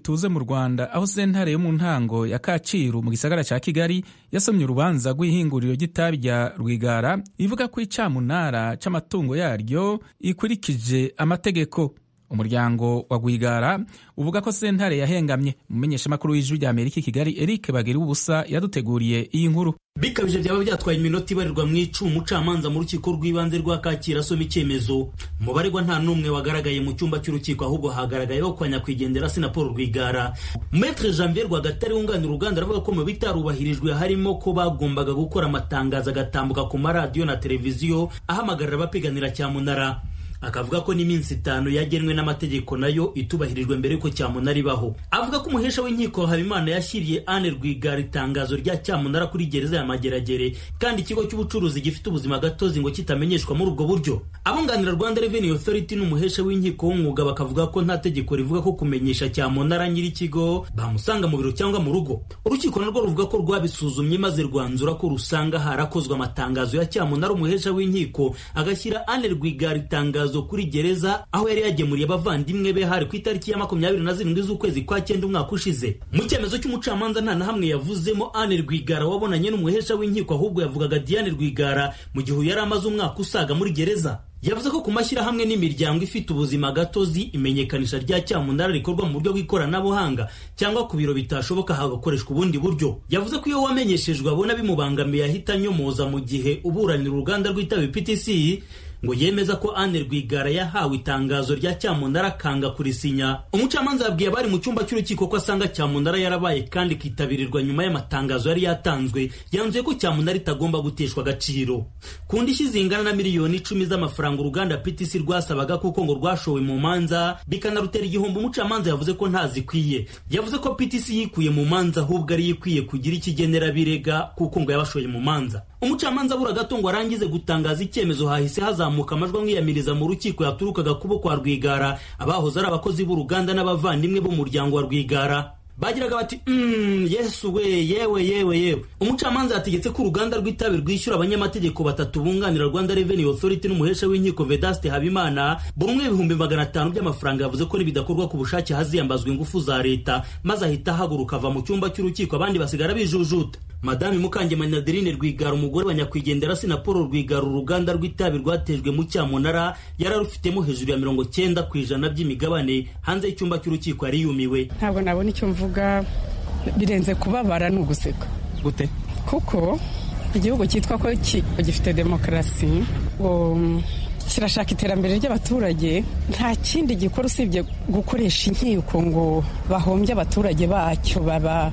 tuze mu rwanda aho sentare yo mu ntango ya kacyiru mu gisagara cya kigali yasomye urubanza rw'ihinguriro ry'itabi rya rwigara ivuga ko icamunara c'amatungo yaryo ikurikije amategeko umuryango wa rwigara uvuga ko sentare yahengamye umumenyeshamakuru w'ijwi ry'amerika i kigali eric bagira ubusa yaduteguriye iyi nkuru bikabije byaba byatwaye iminota ibarirwa mu icumu umucamanza mu rukiko rw'ibanze rwa kacyiru asoma icyemezo mubaregwa nta n'umwe wagaragaye mu cyumba cy'urukiko ahubwo hagaragayeho kwa nyakwigendera sinapolo rwigara metre janvier rwagatare wunganira uruganda aravuga ko mu bitarubahirijwe harimo ko bagombaga gukora amatangazo agatambuka ku maradiyo na televiziyo ahamagarira abapiganira cyamunara akavuga ko n'iminsi itanu yagenwe n'amategeko nayo itubahirijwe mbere yuko cyamunara ibaho avuga ko umuhesha w'inkiko habimana yashyiriye ane rwigara itangazo rya cyamunara kuri gereza ya mageragere kandi ikigo cy'ubucuruzi gifite ubuzima gatozi ngo kitamenyeshwa muri ubwo buryo abunganira rwanda revenue authority n'umuhesha w'inkiko w'umwuga bakavuga ko nta tegeko rivuga ko kumenyesha cyamunara nyir'ikigo bamusanga mu biro cyangwa mu rugo urukiko narwo ruvuga ko rwabisuzumye maze rwanzura ko rusanga harakozwe amatangazo ya cyamunara umuhesha w'inkiko agashyira ane rwigara itangazo kuri gereza aho yari yagemuriye abavandimwe be hari ku itariki ya makumyabiri na zirindwi z'ukwezi kwa cyenda umwaka ushize mu cyemezo cy'umucamanza nta na hamwe yavuzemo Anne Rwigara wabonanye n'umuhesha w'inkiko ahubwo yavugaga Diane Rwigara mu gihe yari amaze umwaka usaga muri gereza yavuze ko ku mashyirahamwe n'imiryango ifite ubuzima gatozi imenyekanisha rya cyamunara rikorwa mu buryo bw'ikoranabuhanga cyangwa ku biro bitashoboka hagakoreshwa ubundi buryo yavuze ko iyo wamenyeshejwe abona bimubangamiye ahita anyomoza mu gihe uburanira uruganda rw'itabi PTC ngo yemeza ko Anne Rwigara yahawe itangazo rya Cyamunara akanga kurisinya umucamanza yabwiye abari mu cyumba cy'urukiko ko asanga Cyamunara yarabaye kandi ikitabiririrwa nyuma y'amatangazo yari yatanzwe yanzuye ko Cyamunara itagomba guteshwa agaciro ku ndishyi zingana na miliyoni icumi z'amafaranga uruganda PTC rwasabaga kuko ngo rwashowe mu manza bikanarutera igihombo umucamanza yavuze ko ntazikwiye yavuze ko PTC yikuye mu manza ahubwo ari ikwiye kugira ikigenera birega kuko ngo yabashoye mu manza umucamanza abura gato ngo arangize gutangaza icyemezo hahise hazamuka amajwi amwiyamiriza mu rukiko yaturukaga kubo kwa rwigara abahoze ari abakozi b'uruganda n'abavandimwe b'umuryango wa rwigara bagiraga bati mm, yesu we yewe yewe yewe umucamanza yategetse ko uruganda rw'itabi rwishyura abanyamategeko batatu bunganira rwanda revenue authority n'umuhesha w'inkiko vedaste habimana buri umwe ibihumbi magana atanu by'amafaranga yavuze ko nibidakorwa ku bushake haziyambazwa ingufu za leta maze ahita ahaguruka ava mu cyumba cy'urukiko abandi basigara bijujuta madame mukangemanyi adeline rwigara umugore wa nyakwigendera sinapolo rwigara uruganda rw'itabi rwatejwe mu cyamunara yari arufitemo hejuru ya mirongo cyenda ku ijana by'imigabane hanze y'icyumba cy'urukiko yari yumiwe ntabwo nabona icyo mvuga birenze kubabara ni uguseka gute kuko igihugu cyitwa ko gifite demokarasi ngo kirashaka iterambere ry'abaturage nta kindi gikora usibye gukoresha inkiko ngo bahombye abaturage bacyo baba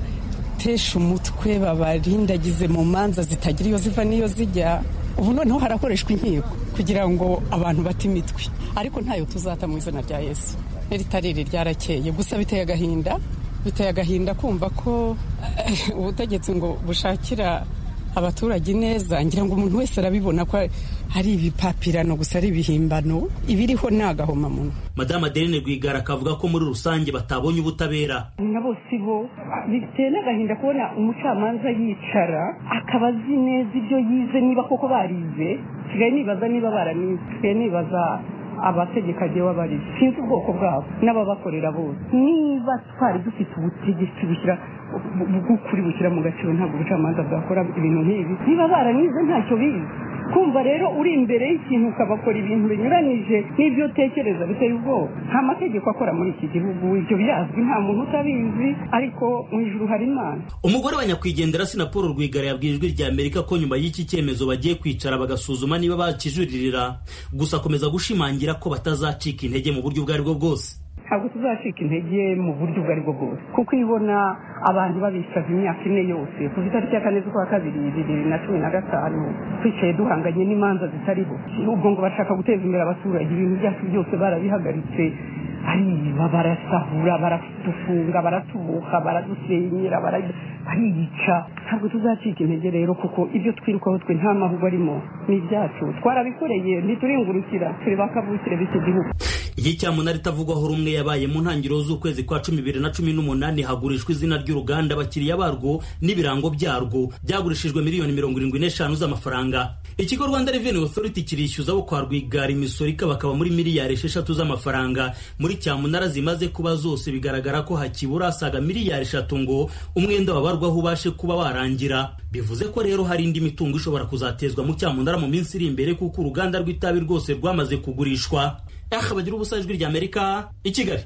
batesha umutwe babarindagize mu manza zitagira iyo ziva n'iyo zijya ubu noneho harakoreshwa inkiko kugira ngo abantu bate imitwe ariko ntayo tuzata mu izina rya yesu n'iritariri ryarakeye gusa biteye agahinda biteye agahinda kumva ko ubutegetsi ngo bushakira abaturage neza ngira ngo umuntu wese arabibona ko hari ibipapirano gusa ari ibihimbano ibiriho ni agahomamunwa madamu adeline rwigara akavuga ko muri rusange batabonye ubutabera na bose bo biteye n'agahinda kubona umucamanza yicara akaba azi neza ibyo yize niba koko barize nsigaye nibaza niba baranize nsigaye nibaza abategeka agiye babarize sinzi ubwoko bwabo n'ababakorera bose niba twari dufite ubutegetsi bushyira bw'ukuri bushyira mu gaciro ntabwo ubucamanza bwakora ibintu nk'ibi niba baranize ntacyo bize kumva rero uri imbere y'ikintu ukabakora ibintu binyuranyije n'ibyo utekereza biteye ubwoba nta mategeko akora muri iki gihugu ibyo birazwi nta muntu utabizi ariko mu ijuru hari imana umugore wa nyakwigendera sinapolo rwigara yabwiye ijwi rya amerika ko nyuma y'iki cyemezo bagiye kwicara bagasuzuma niba bakijuririra gusa akomeza gushimangira ko batazacika intege mu buryo ubwo aribwo bwose ntabwo tuzacika intege mu buryo ubwo aribwo bwose kuko ibona abantu babisabye imyaka ine yose ku itariki ya kane z'ukwa kabiri bibiri na cumi na gatanu twicaye duhanganye n'imanza zitariho ubwo ngo bashaka guteza imbere abaturage ibintu byacu byose barabihagaritse ariba barasahura baratufunga baratubuka baradusenyera bariyica ntabwo tuzacika intege rero kuko ibyo twirukaho twe nta mahugwa arimo ni ibyacu twarabikoreye ntituringurukira turi ba kavukire b'iki gihugu iyi cyamunara itavugwaho rumwe yabaye mu ntangiriro z'ukwezi kwa cumi bibiri na cumi n'umunani hagurishwa izina ry'uruganda abakiriya barwo n'ibirango byarwo byagurishijwe miliyoni mirongo irindwi n'eshanu z'amafaranga ikigo rwanda reveni otoriti kirishyuza abo kwa rwigara imisoro ikabakaba muri miliyari esheshatu z'amafaranga muri cyamunara zimaze kuba zose bigaragara ko hakibura asaga miliyari eshatu ngo umwenda wabarwaho ubashe kuba warangira bivuze ko rero hari indi mitungo ishobora kuzatezwa mu cyamunara mu minsi iri imbere kuko uruganda rw'itabi rwose rwamaze kugurishwa aha bagira ubusajwi ry'amerika i kigali